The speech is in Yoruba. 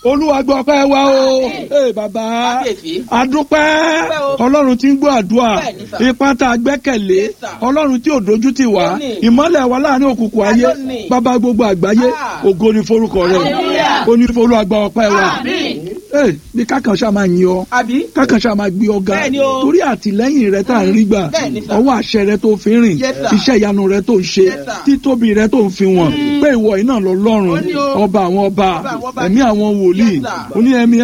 olúwa gbọ́ ọpẹ́ wa o ee bàbá Kábíyèsí. adúpẹ́ Dúpẹ́ o. ọlọ́run tí ń gbọ́ àdúrà Bẹ́ẹ̀ni, sà. ipá tá a gbẹ́kẹ̀lé Yes, sir. ọlọ́run tí ò dojú tì wá Ó ní. ìmọ́lẹ̀ wa láàrin òkùnkùn ayé Àlónì. bàbá gbogbo àgbáyé Ah. ògo ni forúkọ rẹ Hallelujah. ó ní olúwa gbọ́ ọpẹ́ wa ee bí kákan ṣáà máa yin ọ àbí kákan ṣáà máa gbé ọgá Bẹ́ẹ̀ni o. torí àtìlẹ́yìn rẹ tá à ń rí gbà Bẹ́ẹ̀ni, sir. ọwọ́ àṣẹ rẹ tó fi ń rìn Yes, sir. iṣẹ́ ìyanu rẹ tó ń ṣe Yes, sir. títóbi rẹ tó ń fi wọ̀n pé ìwọ iná lọ lọ́rùn Ó ní o. ọba àwọn ọba Ọba àwọn ọba. ẹ̀mí àwọn wòlíì Yes, sir. ó ní ẹ̀mí